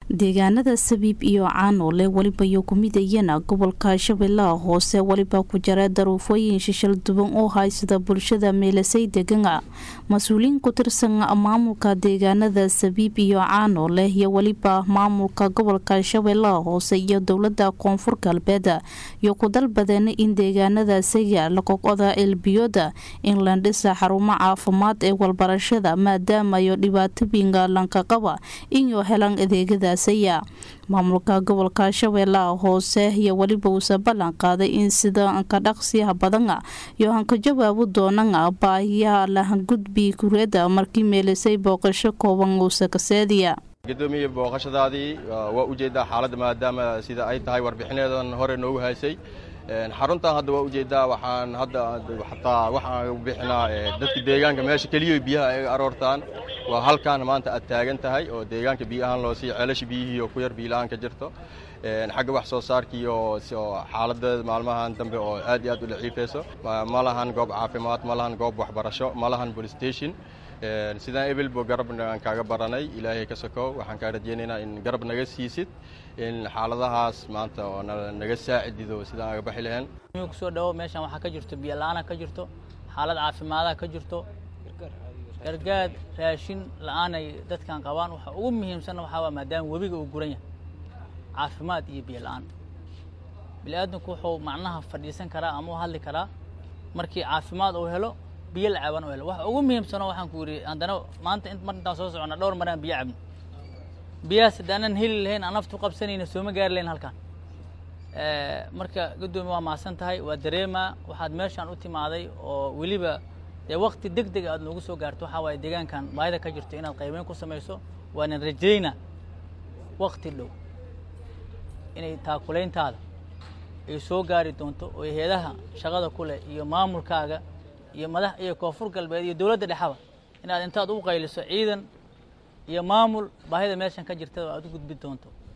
deegaanada sabiib iyo caanoole weliba iyo kumidayana gobolka shabeellaha hoose weliba ku jira daruufooyin shishal duban oo haysada bulshada meelasay degana mas-uuliyiin ku tirsan maamulka deegaanada sabiib iyo caanoole iyo weliba maamulka gobolka shabeellaha hoose iyo dowlada koonfur galbeed iyo ku dalbadeen in deegaanadaasiga lagogoda elbiyooda in la dhisa xarumo caafimaad ee walbarashada maadaamayo dhibaatooyinka lankaqaba inuu helan adeegadaas maamulka gobolka shabeellaha hoose iyo weliba uuse ballan qaaday in sida ka dhaqsiyaha badana iyo hanka jawaabu doonana baahiyaha lahangudbi kureeda markii meelisay booqasho kooban uuse kaseediya gudoomiye booqashadaadii waa ujeedaa xaaladda maadaama sida ay tahay warbixinadan hore noogu haysay xaruntan hadda waa ujeedaa waxaan hadda xataa waxaan bixinaa dadka deegaanka meesha keliya biyaha ay aroortaan waa halkaan maanta aad taagan tahay oo deegaanka biyo ahaan loo siiya ceelasha biyihii oo ku yar biila-aan ka jirto xagga wax soo saarkii oo xaaladeeda maalmahan dambe oo aad iyo aad u laciifayso ma lahan goob caafimaad ma lahan goob waxbarasho ma lahan police station sidaan ebelbo garabna aan kaaga baranay ilaahay ka sokow waxaan kaa rajeynaynaa in garab naga siisid in xaaladahaas maanta oo naga saacidido sidaan aga baxi lahayn kusoo dhawo meeshan waxaa ka jirto biyo la-aana ka jirto xaalad caafimaadaha ka jirto gargaar raashin la-aanay dadkan qabaan waxa ugu muhiimsanna waxaa waa maadaama webiga uu guran yahay caafimaad iyo biyo la-aan bini-aadamku wuxuu macnaha fadhiisan karaa ama u hadli karaa markii caafimaad uu helo biyo la caban u helo waxa ugu muhiimsanoo waxaan ku yidhi haddana maanta mar intaan soo socona dhowr maraan biyo cabno biyahaas haddaanan heli lahayn aan naftu qabsanayna sooma gaari lahayn halkaan marka guddoomiye waa mahadsan tahay waa dareemaa waxaad meeshaan u timaaday oo weliba dee wakti deg deg aad noogu soo gaarto waxaa waaye deegaankan baahida ka jirto inaad qaybeyn ku samayso waanan rajayna wakti dhow inay taakulayntaada ay soo gaari doonto oo hay-adaha shaqada ku leh iyo maamulkaaga iyo madax iyo koonfur galbeed iyo dowladda dhexaba inaad intaad u qayliso ciidan iyo maamul baahida meeshan ka jirta aad u gudbi doonto